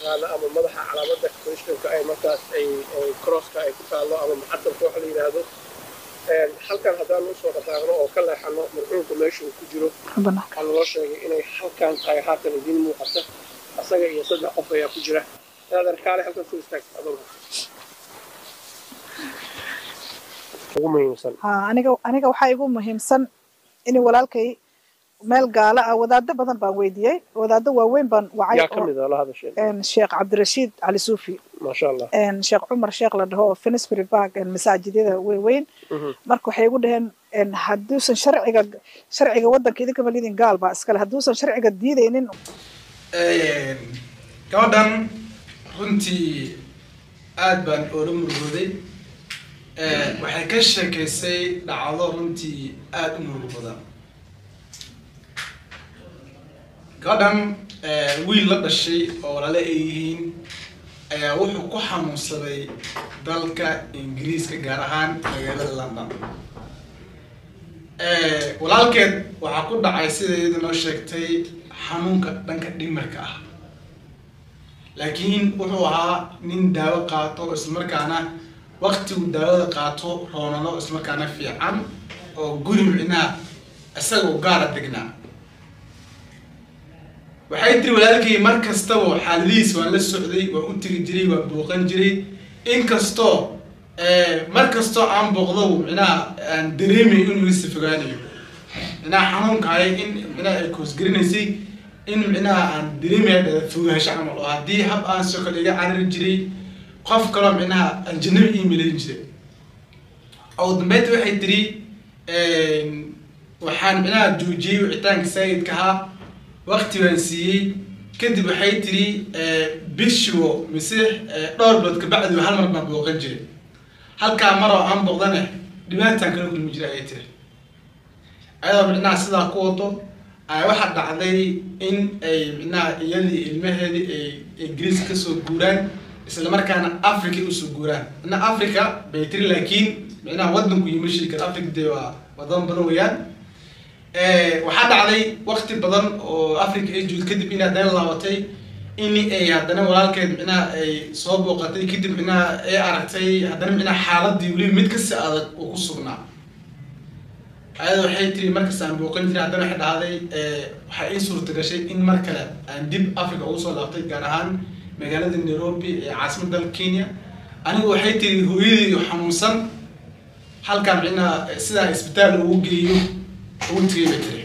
yaqaano ama madaxa calaamada christianka ay markaas ay crosska ay ku taallo ama muxadalka waxa la yidhaahdo halkan haddaan usoo dhaqaaqno oo ka leexano marxuumka meesha uu ku jiro waxaa naloo sheegay inay halkan tahay haatan idiin muuqata asaga iyo saddex qof ayaa ku jira inaad arkaale halkan soo istaagta adoga ugu muhiimsan aniga aniga waxaa igu muhiimsan in walaalkay meel gaala ah wadaado badan baan weydiiyey wadaado waaweyn baan wacay yaa ka mid ah la hadasheen sheekh cabdirashiid cali suufi maasha allah sheekh cumar sheekh la dhaho finsbury park masaajidyada weyn marka waxay igu dhaheen hadduusan sharciga sharciga waddanka idinka malidin gaal baa iskale hadduusan sharciga diidaynin gabadhan runtii aad baan oola murugooday waxay ka sheekaysay dhacdo runtii aada u murug badan gabadhan wiil la dhashay oo walaale ay yihiin ayaa wuxuu ku xanuunsaday dalka ingiriiska gaar ahaan magaalada london walaalkeed waxaa ku dhacay sida iyada noo sheegtay xanuunka dhanka dhimarka ah laakiin wuxuu ahaa nin daawo qaato islamarkaana waktigu daawada qaato roonano islamarkaana fiican oo guri micnaha isagoo gaara degnaa waxay tiri walaalkay mar kastaba xaaladihiis waan la socday waan u tegi jiray waan booqan jiray inkastoo mar kastoo aan booqdo micnaha aan dareemay inuu isa fogaanayo micnaha xanuunkaaya in micnaha ay koosgarinaysay in micnaha aan dareemaya dhala fogaansho camal oo haddii hab aan soo kale iga carari jiray qof kaloo micnaha aan jannaba ii milayn jiray oo dambeynta waxay tiri waxaan micnaha joojiyey wicitaanka saayidka ahaa wakti baan siiyey kadib waxay tiri bishiwo mise dhowr bilood kabacdi hal mar baan booqan jiray halkaa maroo aan booqdane dhibaataan kala kulmi jiray ayay tiri ayadoo micnaha sidaa ku wado waxaa dhacday in ay micnaha iyadii ilmaheedii ay ingiriiska kasoo guuraan isla markaana africa usoo guuraan micnaha africa bay tiri laakiin micnaha wadanku yima shiri kara africa dee waa wadan badan weeyaan waxaa dhacday wakti badan oo africa ay joogto kadib in haddana laabatay in ay haddana walaalkeed micnaha ay soo booqatay kadib micnaha ay aragtay haddana micnaha xaaladii weliba mid kasi adag oo ku sugnaa ayada waxay tiri markas aan booqan jiray haddana waxay dhahday waxaa ii suurta gashay in mar kale aan dib africa ugu soo laabtay gaar ahaan magaalada nairobi ee caasimada dalka kenya anigu waxay tiri hooyadii xanuunsan halkaa micnaha sidaa isbitaal ugu geeyo ugu tegay bay tiri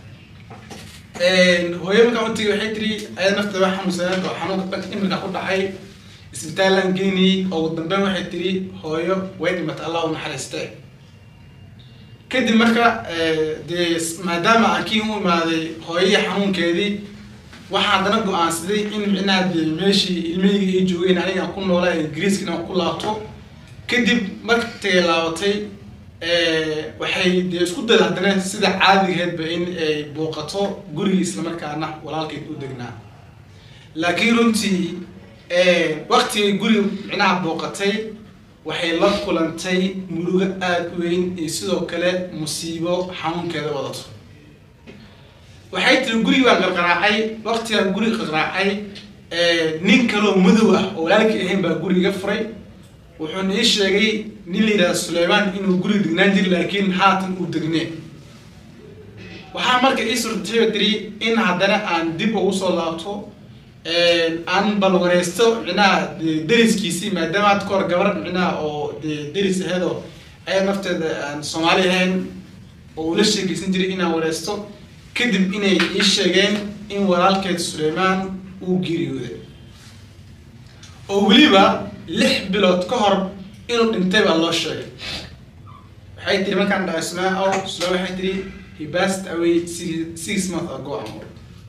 hooyo markaan u tegay waxay tiri ayada nafteeda wax xanuunsaneed oo xanuunka dhanka imirka ku dhacay isbitaallaan geynayay oo ugu dambeyn waxay tiri hooyo way dhimatay allah u naxariistee kadib marka dee maadaama aan kii u imaaday hooyadii xanuunkeedii waxaa haddana go-aansaday in micnaha dee meeshii ilmahayga ay joogeen aniga aan ku noolaa ingiriiska inaan ku laabto kadib markay laabatay waxay dee isku dayda haddana sida caadigeedba in ay booqato gurigii islamarkaana walaalkeed u degnaa laakiin runtii waktigay guriga micnaha booqatay waxay la kulantay murugo aada u weyn iyo sidoo kale musiibo xanuunkeeda wadato waxay tiri gurigi baan qarqaraacay waktigaan guriga qarqaraacay nin kaloo madow ah oo walaalkii ahayn baa guriga furay wuxuuna ii sheegay nin la yidhahda suleymaan inuu guriga degnaan jiri laakiin haatan uu degnee waxaa marka ii suurtay tiri in haddana aan dib ugu soo laabto aan balwareysto micnaha deriskiisii maadaama had kahor gabar micnaha oo dee deris aheedoo aya nafteeda aan soomaali ahayn oo ula sheekeysan jiray inaan wareysto kadib inay ii sheegeen in walaalkeed suleymaan uu geeriyooday oo weliba lix bilood ka hor inuu dhintay baa loo sheegay waxay tiri markaan dhahay suleymaan ow suleymaan waxay tiri he passed away six, six months ago amor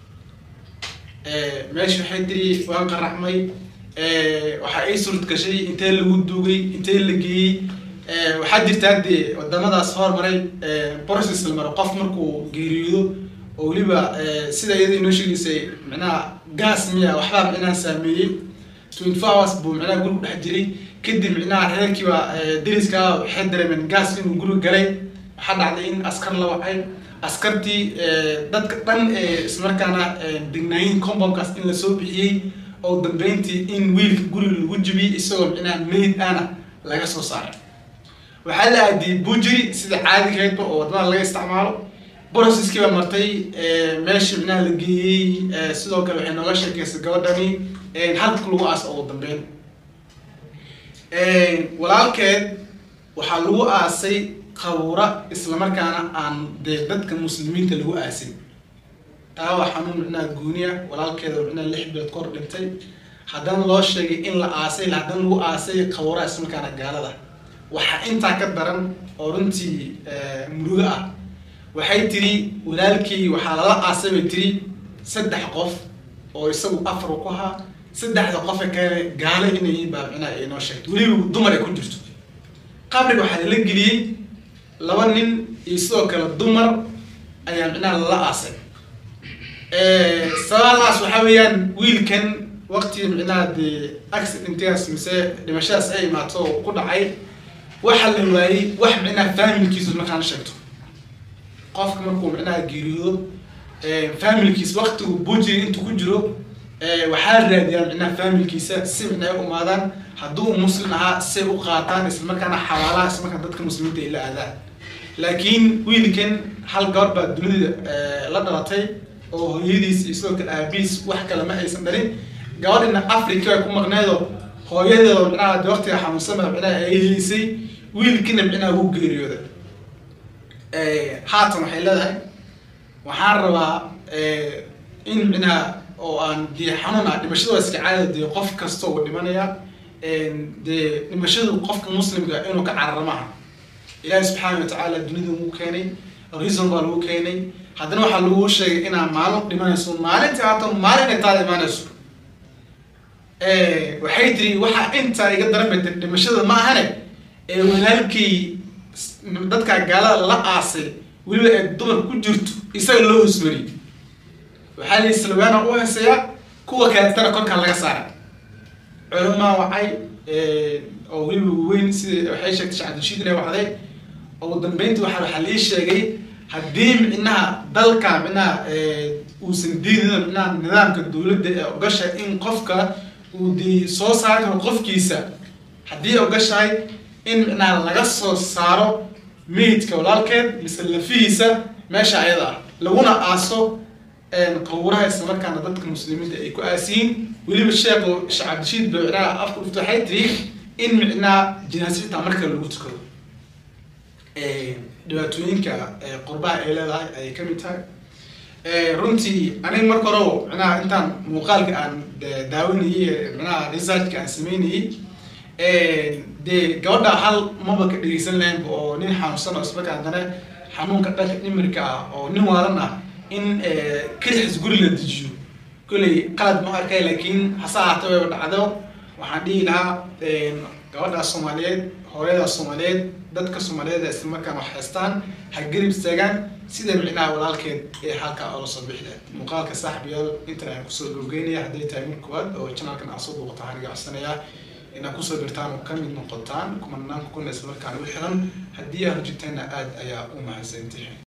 meesha waxay tiri waan qaraxmay waxaa ii suurad gashay intee lagu duugay intee la geeyey waxaa jirta haddee wadamadaas hormaray process la maro qof markuu geeriyoodo oo weliba sida iyada inoo sheegaysay micnaha gas miya waxbaa micnaha saameeyey twenty four hours buu micnaha gurigu dhex jiray kadib micnaha reerkiiba deriska waxay dareemeen gas inuu guriga galay waxaa dhacday in askar la wacay askartii dadka dhan ee ismarkaana degnaayin compoundkaas in lasoo bixiyey oo dambeyntii in wiilka guriga lagu jibiyey isagoo micnaha meyd ana laga soo saaray waxaa la aadiyey bujiri sida caadigeedba oo wadamada laga isticmaalo broceskii baa martay meesha micnaha la geeyey sidoo kale waxay nooga sheekeysay gabadhani halka lagu aas ugu dambeyn walaalkeed waxaa lagu aasay qabuura islamarkaana aan dee dadka muslimiinta lagu aasin taa waa xanuun micnaha gooniya walaalkeeda micnaha lix bilood kor dhintay haddana loo sheegay in la aasay haddana lagu aasay qabuuraha islamarkaana gaalada waxaa intaa ka daran oo runtii murugo ah waxay tiri walaalkii waxaa lala aasay bay tiri saddex qof oo isagu afar ku ahaa saddexda qofe kale gaalo inay baa micnaha ay noo sheegtay weliba dumar ay ku jirto qabriga waxaa lala geliyey laba nin iyo sidoo kale dumar ayaa micnaha lala aasay sababahaas waxaa weeyaan wiilkan waqti micnaha dee accidentigaas mise dhimashadaas ay imaato oo ku dhacay waxaa la waayey wax micnaha familkiisu markaan sheegto qofka markuu micnaha geeriyoodo familkiisa waqtigu bujiri intuu ku jiro waxaa raadiyaan micnaha familkiisa si micnaha u imaadaan hadduu muslim ahaa say u qaataan islamarkaana xawaalaha islamarkaan dadka muslimiinta ay la aadaan laakiin wiilkan hal gabar baa dunida la dhalatay oo hooyadiis iyo sidoo kale aabiis wax kale ma aysan dhalin gabadhina africa ay ku maqneedo hooyadeeda micnaha de waqtiga xanuunsan baa micnaha ay helisay wiilkina micnaha wuu geeriyooday haatan waxay leedahay waxaan rabaa in micnaha oo aan dee xanuun ah dhimashada waa iska caada dee qof kasta uu dhimanaya dee dhimashadu qofka muslimka inuu ka carara maaha ilaahi subxaana watacaala dunida wuu keenay reason baa lagu keenay haddana waxaa lagu sheegay inaa maalin dhimanayso maalintii haatan maalin ay taada imaanayso waxay tiri waxaa intaa iga daran bay tiri dhimashada ma ahane ee walaalkii dadka gaalada la aasay weliba ee dumar ku jirto isaga loo hosmariyey waxaa la islawaana u heesayaa kuwa kaleetana korkaa laga saaray culamaa wacay oo weliba weyn sida waxay sheegtay shacabdishiid inay wacday ugu dambeyntii waxaa waxaa lii sheegay haddii micnaha dalka micnaha uusan diidin micnaha nidaamka dowladda ee ogasha in qofka uu dee soo saari karo qofkiisa haddii ogashahay in micnaha laga soo saaro meydka walaalkeed mise lafihiisa meesha ayada ah laguna aaso qabuuraha islamarkaana dadka muslimiinta ay ku aasiyiin weliba sheekhu shacabdishiid ba micnaha afka dhufta waxay tiri in micnaha jinaasada marka lagu tukado dhibaatooyinka qurbaha ay leedahay ayay ka mid tahay runtii aniga marka hore micnaha intaan muuqaalka aan daawanayay micnaha researchka aan sameynayay dee gabadha hal maba ka dhegeysan lahaynba oo nin xanuunsan oo ismarka haddana xanuunka dhanka dhimirka ah oo nin waalan ah in kelixis guri la dejiyo kolley qalad ma arkay laakiin hase ahaatee wayba dhacdo waxaan dhihi lahaa gabadhaas soomaaliyeed hooyadaas soomaaliyeed dadka soomaaliyeed ee isla markaan wax haystaan ha garib istaagaan sida micnaha walaalkeed ee halkaa oola soo bixi lahayd muuqaalka saaxibayaal intan ayaan kusoo gabgeynaya hadday tahay mid koowaad oo channelkan aad soo booqata waxaan iga codsanayaa inaad kusoo birtaan oo kamid noqotaan kumanaan kuna isla markaan u xiran haddii aad rujitayna aad ayaa u mahadsantihin